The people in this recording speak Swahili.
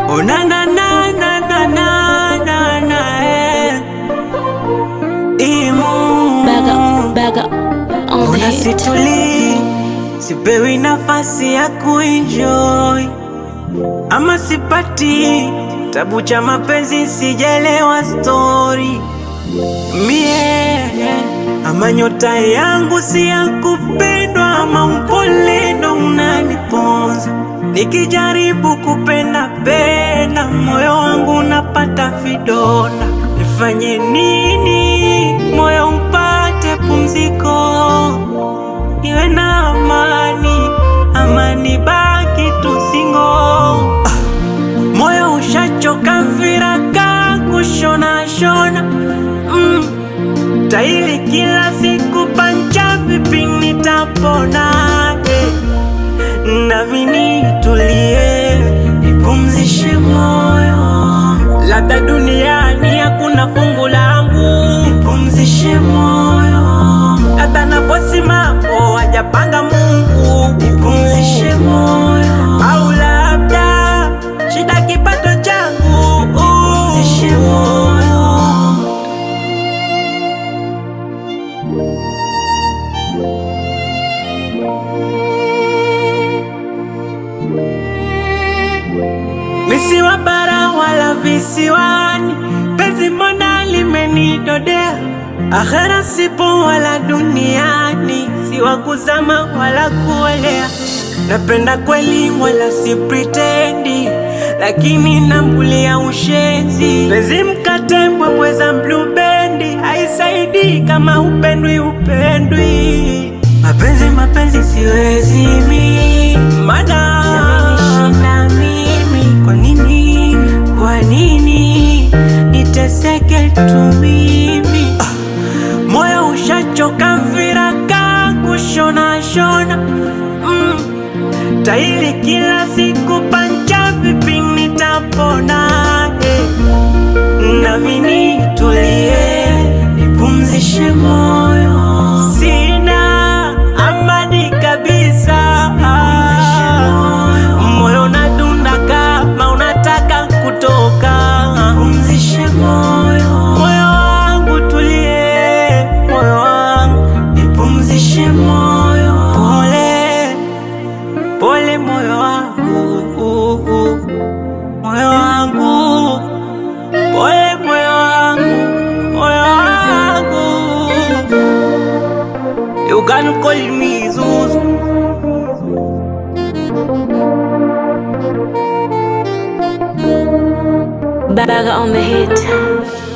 Oh na na na na na na na na eh. Imu Baga, baga on the Ona hit. situli sipewi nafasi ya kuenjoy ama sipati tabu cha mapenzi sijelewa story mie ama nyota yangu si ya kupendwa ama upole ndo unaniponza nikijaribu kupenda penda moyo wangu unapata vidonda nifanye nini moyo upate pumziko iwe na amani amani baki tusingo ah. Moyo ushachoka viraka kushona shona mm. Taili kila siku pancha vipi nitapona eh. Nami nitulie nipumzishe moyo Labda duniani hakuna fungu langu Nipumzishe moyo Hata naposimama hajapanga Mungu Nipumzishe moyo Au labda shida kipato changu Nipumzishe moyo Misiwa bara wala visiwani, penzi mbona limenidodea. Akhera sipo wala duniani, si wa kuzama wala kuolea. Napenda kweli wala si pretendi, lakini nambulia ushenzi. Penzi mkate mbwembweza blubendi, haisaidii kama upendwi upendwi. Mapenzi mapenzi siwezi mi, mana yamenishinda mimi. Kwa nini, kwa nini niteseke tu mimi? Ah, moyo ushachoka viraka kushona shona mm. Taili kila siku pancha vipi nitapona eh. Nami nitulie nipumzishe moyo, sina amani kabisa. Moyo unadunda kama unataka kutoka. Nipumzishe moyo, moyo wangu tulie, moyo wangu nipumzishe moyo, pole pole, moyo wangu, moyo wangu Pole moyo wangu, moyo wangu You can call me Zuzu Baga on the hit.